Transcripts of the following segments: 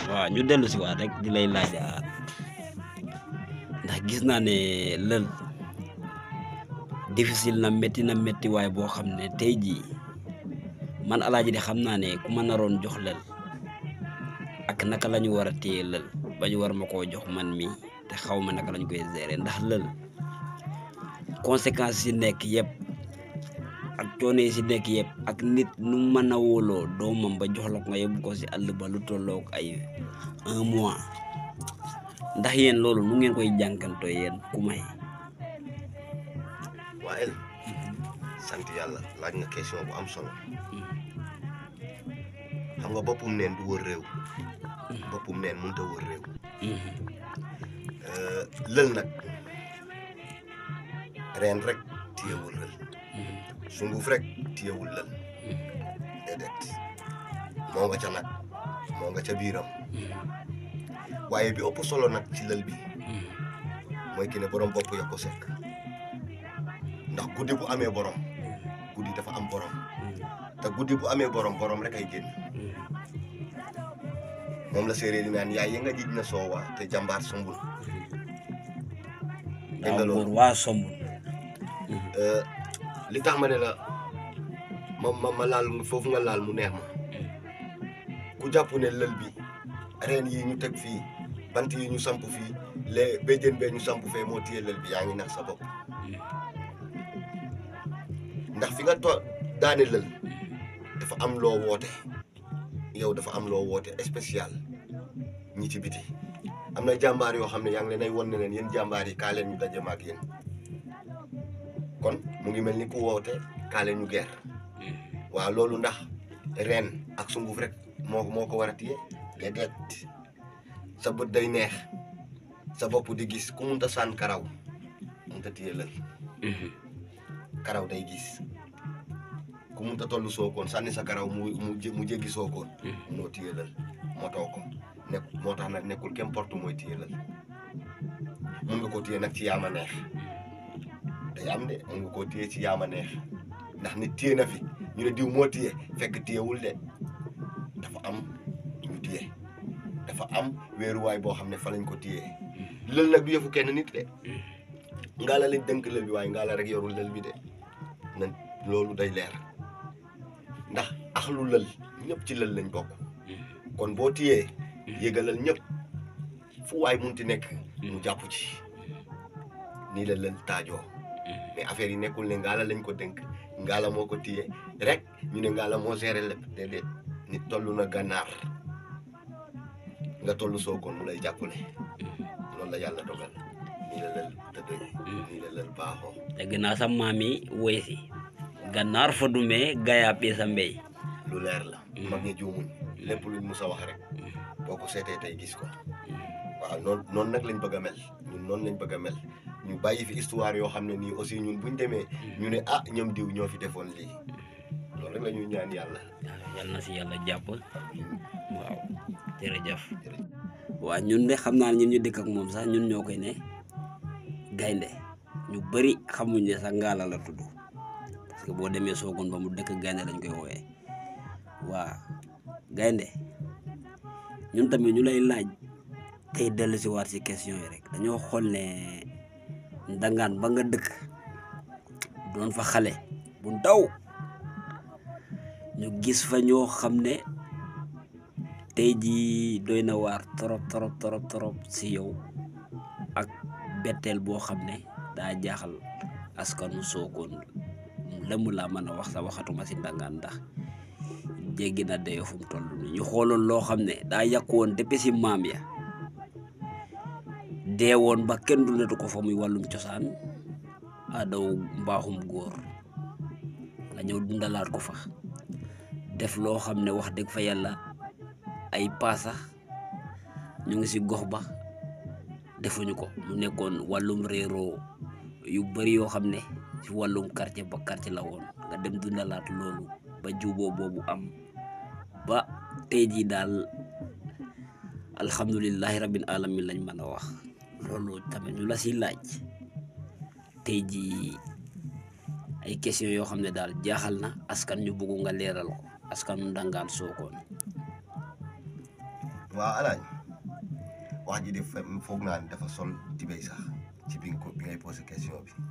waaw ñu dellu si waat rek di lay laaj ndax gis naa ne lël difficile na métti na métti waaye boo xam ne tey jii man alaaji de xam naa ne ku ma naroon jox lël ak naka la ñu war a téye lël ba ñu war ma koo jox man mi te xaw ma naka lañ koy gérer ndax lël conséquences yi nekk yëpp ak coono yi si nekk yëpp ak nit nu mën a wóoloo doomam ba jox la ko nga yóbbu ko si àll ba lu tolloog ay un mois ndax yéen loolu nu ngeen koy jànkantoo yéen ku may waa El sant yàlla laaj nga question bu am solo xam nga boppum neen du wër réew boppum neen mënut a wër réew lël nag reen rek téyewul lël sunguf rek téyewul lël déedéet moo nga ca nag moo nga ca biiram waaye bi ëpp solo nag ci lël bi mooy ki ne borom bopp ya ko sekk ndax guddi bu amee borom guddi dafa am borom te guddi bu amee borom borom rek ay génn moom la séeréer di naan yaay ya nga jij na soowa te jàmbaar sumbul dégg nga loolu waa somb li tax ma ne la ma ma ma laal foofu nga laal mu neex ma ku jàpp ne lël bi reen yi ñu teg fii bant yi ñu samp fii les béjjén bee ñu samp fee moo téye lël bi yaa ngi nax sa bopp ndax fi nga to daane lël dafa am loo woote yow dafa am loo woote spécial ñi ci biti am na jàmbaar yoo xam ne yaa ngi leen ay won ne leen yéen jàmbaar yi kaa leen ñu daje ma ak yéen kon mu ngi mel ni ku woote kaa leen ñu geer waaw loolu ndax reen ak sunguf rek moo moo ko war a téye déedéet sa bët day neex sa bopp di gis ku munta sànn karaw munta téye lël karaw day gis ku munta toll sookoon sànni sa karaw mu mu mu jéggi sookoon moo téye lël motoo ko nekk moo tax nag nekkul qu'importe mooy téye lël mun nga ko téye nag ci yaama neex day am de mun nga koo téye ci yaama neex ndax nit téye na fi ñu ne diw moo téye fekk téyewul de dafa am ñu téye dafa am wéeruwaay boo xam ne fa lañ ko téye lël nag du yëfu kenn nit de ngaa la lañ dënk lël bi waaye ngaa la rek yorul lël bi de na loolu day leer ndax axlu lël ñëpp ci lël lañ bokk kon boo téyee yëgalal ñëpp fu waay munti nekk mu jàpp ci nii la lël taajoo mais affaire yi nekkul ne ngaa la lañ ko dënk ngaa la moo ko téye rek ñu ne ngaa la moo géré lépp déedéet nit toll na gànnaar nga toll sookoon mu lay jàppale loolu la yàlla dogal nii la lël tëddee nii la lël baaxoo dégg naa sa maam yi woy si gannaar fa dumee gayaa pii sa mbéy lu leer la mag ñi juumuñ lépp luñ mus a wax rek boo ko seetee tey gis ko waaw noonu noonu nag lañ bëgg a mel ñun noonu lañ bëgg a mel ñu bàyyi fi histoire yoo xam ne nii aussi ñun buñ demee ñu ne ah ñoom diw ñoo fi defoon lii loolu rek la ñuy ñaan yàlla waaw yal na si yàlla jàpp waaw jërëjëf waaw ñun de xam naa ne ñun ñu dëkk ak moom sax ñun ñoo koy ne gaynde ñu bëri xamuñ ne sax ngaala la tudd parce que boo demee soogoon ba mu dëkk gaynde lañ koy wooyee waa gaynde ñun tamit ñu lay laaj tey dellu si waat si question yi rek dañoo xool ne ndangaan ba nga dëkk doon fa xale bu ndaw ñu gis fa ñoo xam ne tey jii doy na waar torop torop torop torop si yow ak betteel boo xam ne daa jaaxal askanu sookoon lëmm laa mën a wax sa waxatuma si ndangaan ndax jéggi na dayoo fu mu toll nii ñu xooloon loo xam ne daa yàqu woon depuis si maam ya dee woon ba kenn du netu ko fa muy wàllum cosaan aadaw mbaaxum góor nga ñëw dundalaat ko fa def loo xam ne wax dëgg fa yàlla ay paasa ñu ngi si gox ba defuñu ko mu nekkoon wàllum réeroo yu bari yoo xam ne ci wàllum quartier ba quartier la woon nga dem dundalaat loolu ba juboo boobu am ba tey jii daal alhamdulilahi rabbil alamin lañ mën a wax loolu tamit ñu la si laaj tey jii ay question yoo xam ne daal jaaxal na askan ñu bëgg nga leeral ko askanu ndangaan sookoon waaw alaaj wax ji de fe- foog naa ne dafa sol tibéy sax ci bi nga ko bi ngay posé question bi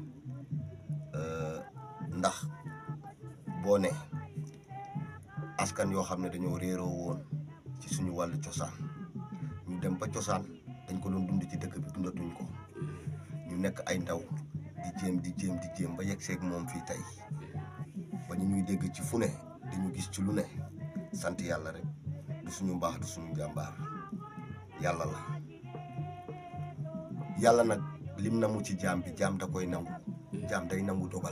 Euh, ndax boo ne askan yoo xam ne dañoo réeroo woon ci suñu wàllu cosaan ñu dem ba cosaan dañ ko doon dund ci dëkk bi dundatuñ ko ñu nekk ay ndaw di jéem di jéem di jéem ba yegg seeg moom fii tey ba ñu ñuy dégg ci fu ne di ñu gis ci lu ne sant yàlla rek du suñu mbaax du suñu jàmbaar yàlla la yàlla nag lim na mu ci jaam bi jaam da koy nangu jaam day nangu dogal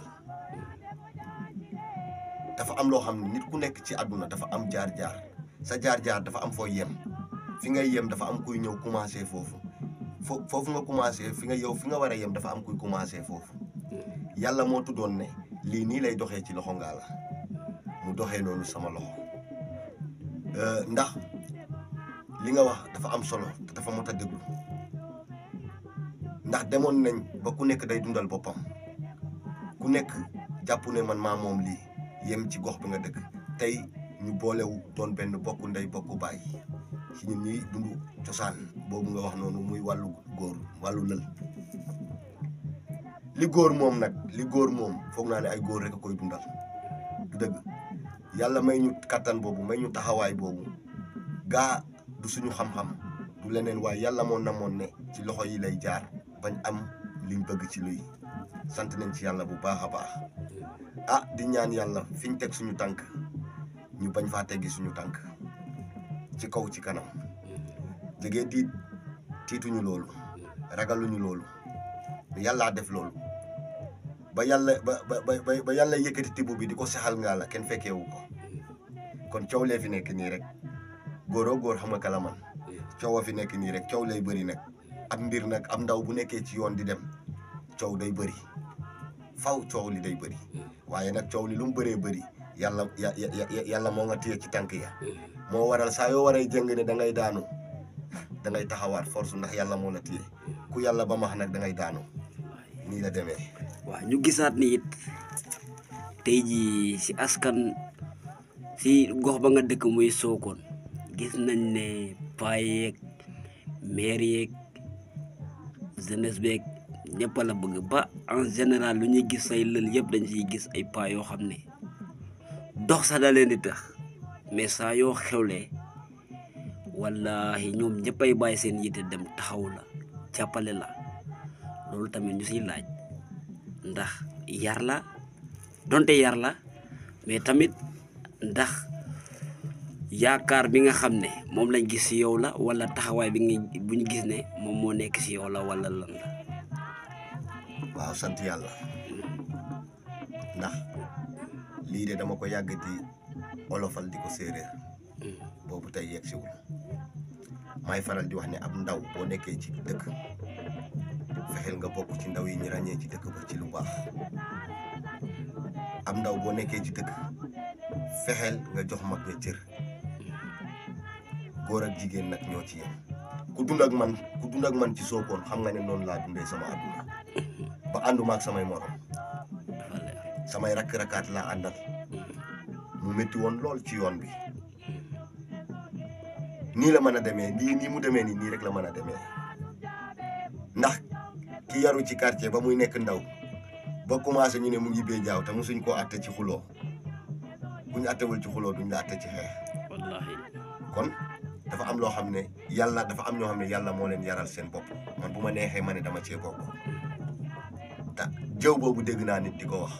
dafa am loo xam ne nit ku nekk ci àdduna dafa am jaar-jaar sa jaar-jaar dafa am fooy yem fi ngay yem dafa am kuy ñëw commencé foofu fo foofu nga commencé fi nga yow fi nga war a yem dafa am kuy commencé foofu yàlla moo tuddoon ne lii nii lay doxee ci loxo ngaa la mu doxee noonu sama loxo Euh, ndax li nga wax dafa am solo te dafa mot a déglu ndax demoon nañ ba ku nekk day dundal boppam ku nekk jàpp ne man maa moom lii yem ci gox bi nga dëkk tey ñu boolewu doon benn bokk ndey bokk baay ci ñun ñuy dund cosaan boobu nga wax noonu muy wàllu góor wàllu lël li góor moom nag li góor moom foog naa ne ay góor rek a koy dundal du dëgg yàlla may ñu kattan boobu may ñu taxawaay boobu gaa du suñu xam-xam du leneen waaye yàlla moo namoon ne ci loxo yi lay jaar bañ am liñ bëgg ci luy sant nañ ci yàlla bu baax a baax ah di ñaan yàlla fi ñu teg suñu tànk ñu bañ faa teggi suñu tànk ci kaw ci kanam jege tiit tiituñu loolu ragaluñu loolu yàllaa def loolu ba yàlla ba ba ba ba yàlla yëkkati tibb bi di ko saxal ngaa la kenn fekkeewu ko kon coow lee fi nekk nii rek góoroo góor xam nga kala man coow a fi nekk nii rek coow lay bëri nag ab mbir nag am ndaw bu nekkee ci yoon di dem coow day bëri faw coow li day bëri waaye nag coow li lu mu bëree bëri yàlla ya ya yàlla moo nga téye ci tànk ya moo waral saa yoo waree jëng ne da ngay daanu da ngay taxawaat force ndax yàlla moo la téye ku yàlla ba max nag da ngay daanu nii la demee. waaw ñu gisaat ni it tey jii si askan si gox ba nga dëkk muy Sokone gis nañ ne paa yeeg maire yeeg jeunesse beeg ñëpp a la bëgg ba en général lu ñuy gis say lël yëpp dañ siy gis ay paa yoo xam ne dox sax da leen di tax mais saa yoo xewlee wallahi ñoom ñëppay bàyyi seen yitte dem taxaw la jàppale la loolu tamit ñu siy laaj ndax yar la donte yar la mais tamit ndax yaakaar bi nga xam ne moom lañ gis si yow la wala taxawaay bi nga bu ñu gis ne moom moo nekk si yow la wala lan la waaw sant yàlla ndax lii de dama ko yàgg di olofal di ko séeréer boobu tey yegg siwul may faral di wax ne ab ndaw boo nekkee ci dëkk fexeel nga bokk ci ndaw yi ñu ràññee ci dëkk ba ci lu baax ab ndaw boo nekkee ci dëkk fexeel nga jox mag ña cër góor ak jigéen nag ñoo ci yem ku dund ak man ku dund ak man ci Sokone xam nga ne noonu laa dundee sama àdduna ba ànduma ak samay morom dafa leer samay rakk-rakkaat laa àndal mu métti woon lool ci yoon bi nii la mën a demee nii nii mu demee nii nii rek la mën a demee ndax ki yaru ci quartier ba muy nekk ndaw ba commencé ñu ne mu ngi bee jaaw te mosuñ koo atte ci xuloo bu ñu attewul ci xuloo duñ la atte ci xeex wallahi kon dafa am loo xam ne yàlla dafa am ñoo xam ne yàlla moo leen yaral seen bopp man bu ma neexee ma ne dama cee bokk te jëw boobu dégg naa nit di ko wax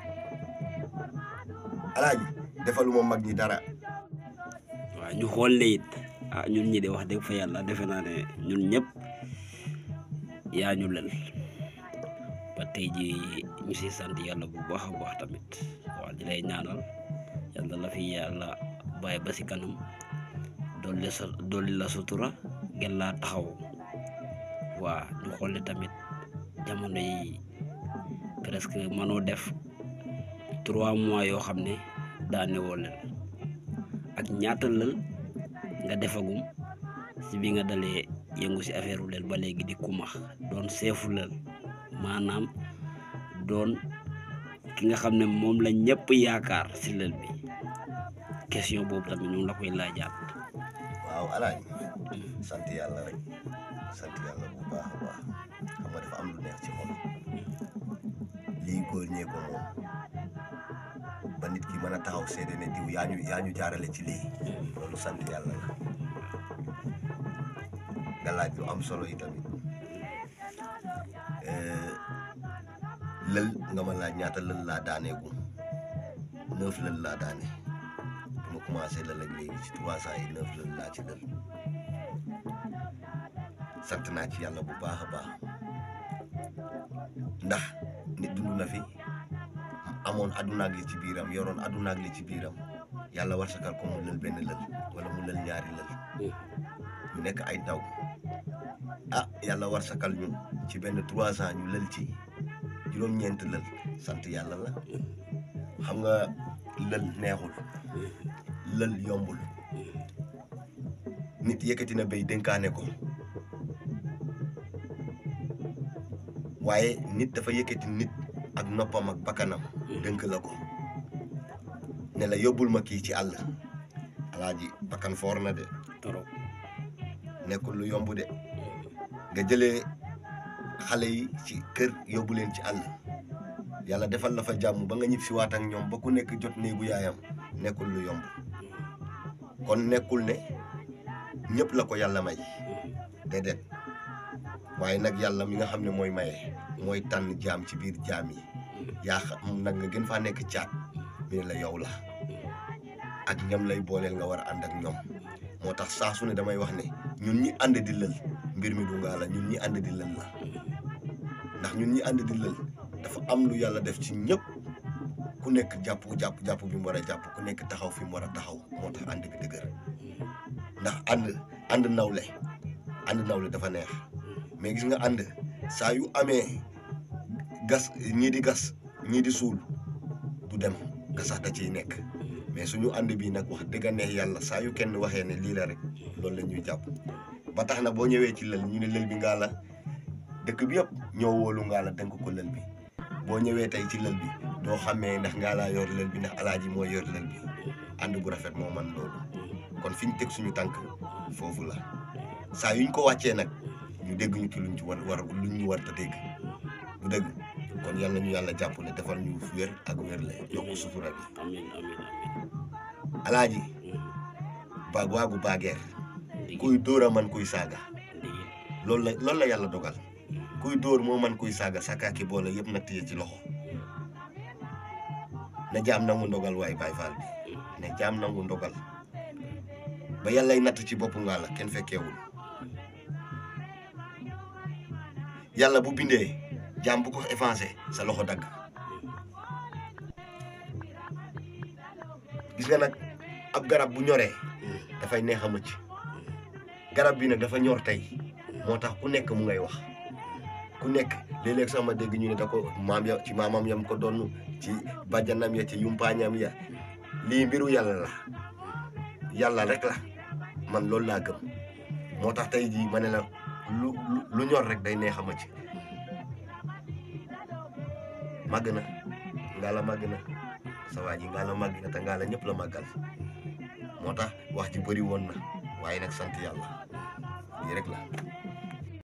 alaaji defaluma mag ñi dara waaw ñu xool ne it ah ñun ñi de wax dëgg fa yàlla defe naa ne ñun ñëpp yaa ñu lel ba tey ji ñu si sant yàlla bu baax a baax tamit waaw di lay ñaanal yàlla la fi yàlla bàyyi ba si kanam dolli sa dolli la sutura gën laa taxaw waa ñu xool ne tamit jamono yi presque mënoo def trois mois yoo xam ne daane woo leen ak ñaata lël nga defagum si bi nga dalee yëngu si affaire lël ba léegi di kumax doon seefu lël maanaam doon ki nga xam ne moom la ñëpp yaakaar si lël bi question boobu tamit ñu ngi la koy laajaat waaw waaw alaaji sant yàlla rek sant yàlla bu baax a baax xam nga dafa am lu neex ci xol lii góor ñee ko moom ba nit ki mën a taxaw seede ne diw yaa ñu yaa ñu jaarale ci lii loolu sant yàlla la nga laaj lu am solo yi tamit lël nga ma laaj ñaata lël laa daaneegu neuf lël laa daane bi ma commencé lël ak léegi ci trois cent yi neuf lël laa ci lël sant naa ci yàlla bu baax a baax ndax nit dund na fi amoon addunaag li ci biiram yoroon addunaag li ci biiram yàlla war sakal ko mu lël benn lël wala mu lël ñaari lël ñu nekk ay ndaw ah yàlla war sakal ñun ci benn trois ans ñu lël ci juróom-ñeent lël sant yàlla la xam nga lël neexul lël yombul nit yëkkati na béy dénkaane ko waaye nit dafa yëkkati nit ak noppam ak bakkanam dënk la ko ne la yóbbul ma kii ci àll alaaji bakkan foor na de torop nekkul lu yomb de nga jëlee xale yi ci kër yóbbu leen ci àll yàlla defal la fa jàmm ba nga ñib si waat ak ñoom ba ku nekk jot néegu yaayam nekkul lu yomb kon nekkul ne ñëpp la ko yàlla may déedéet waaye nag yàlla mi nga xam ne mooy maye mooy tànn jaam ci biir jaam yi yaa xam nag nga gën faa nekk caat mi ne la yow la ak ñam lay booleel nga war a ànd ak ñoom moo tax saa su ne damay wax ne ñun ñi ànd di lël mbir mi du ngaa la ñun ñi ànd di lël la ndax ñun ñi ànd di lël dafa am lu yàlla def ci ñëpp ku nekk jàpp jàpp jàpp bi mu war a jàpp ku nekk taxaw fi mu war a taxaw moo tax ànd bi dëgër ndax ànd ànd nawle ànd nawle dafa neex mais gis nga ànd saa yu amee gas ñii di gas ñii di suul du dem gasax da ciy nekk mais suñu ànd bii nag wax dëgg neex yàlla saa yu kenn waxee ne lii la rek loolu la ñuy jàpp ba tax na boo ñëwee ci lël ñu ne lël bi ngaa la dëkk bi yëpp ñoo wóolu ngaa la dénk ko lël bi boo ñëwee tey ci lël bi doo xamee ndax ngaa laa yor lël bi ndax alaaji moo yor lël bi ànd bu rafet moo man loolu kon fi ñu teg suñu tànk foofu la saa yuñ ko wàccee nag ñu dégg ñu ci luñ ci war war luñ ñu war a dégg du dëgg kon yal na ñu yàlla jàppale defal ñu wér ak wér la yokk sutura bi amin amin amin alaaji baag waagu baageer kuy dóor a man kuy saaga ndigi loolu la loolu la yàlla dogal kuy dóor moo man kuy saaga sakaaki boole yëpp na téye ci loxo na jaam nangu ndogal waay baay faal bi ne jaam nangu ndogal ba yàllay natt ci boppu ngaa la kenn fekkeewul yàlla bu bindee jaam bu ko effacé sa loxo dagg gis nga nag ab garab bu ñoree dafay neex a mëcc garab bi nag dafa ñor tey moo tax ku nekk mu ngay wax ku nekk léeg-léeg sax ma dégg ñu ne da ko maam ya ci maamam yam ko doon ci bàjjanam ya ci yumpaañam ya lii mbiru yàlla la yàlla rek la man loolu laa gëm moo tax tey jii ma ne la lu lu- lu ñor rek day neex a mëcc màgg na ngaa la màgg na sa waa ji ngaa la màgg na te ngaa la ñëpp la màggal moo tax wax ji bëri woon na waaye nag sant yàlla lii rek la